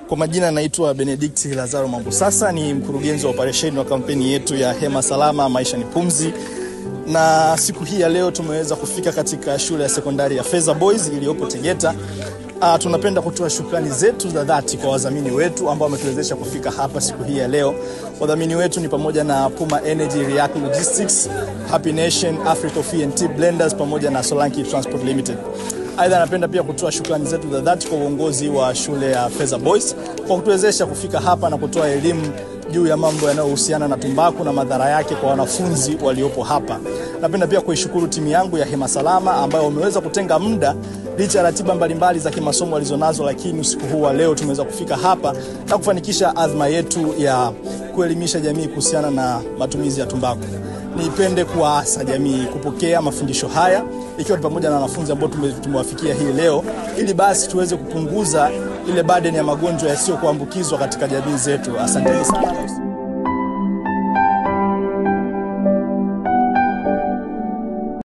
Kwa majina naitwa Benedict Lazaro Mambo. Sasa ni mkurugenzi wa operesheni wa kampeni yetu ya Hema Salama Maisha ni Pumzi, na siku hii ya leo tumeweza kufika katika shule ya sekondari ya Feza Boys iliyopo Tegeta. Uh, tunapenda kutoa shukrani zetu za dhati kwa wadhamini wetu ambao wametuwezesha kufika hapa siku hii ya leo. Wadhamini wetu ni pamoja na Puma Energy, React Logistics, Happy Nation, Africa Coffee and Tea Blenders pamoja na Solanki Transport Limited. Aidha, napenda pia kutoa shukrani zetu za dhati kwa uongozi wa shule ya Feza Boys kwa kutuwezesha kufika hapa na kutoa elimu juu ya mambo yanayohusiana na tumbaku na madhara yake kwa wanafunzi waliopo hapa. Napenda pia kuishukuru timu yangu ya Hema Salama ambayo wameweza kutenga muda licha ya ratiba mbalimbali za kimasomo walizonazo, lakini usiku huu wa leo tumeweza kufika hapa na kufanikisha adhma yetu ya kuelimisha jamii kuhusiana na matumizi ya tumbaku. Nipende kuwaasa jamii kupokea mafundisho haya ikiwa ni pamoja na wanafunzi ambao tumewafikia hii leo, ili basi tuweze kupunguza ile burden ya magonjwa yasiyokuambukizwa katika jamii zetu. Asanteni sana.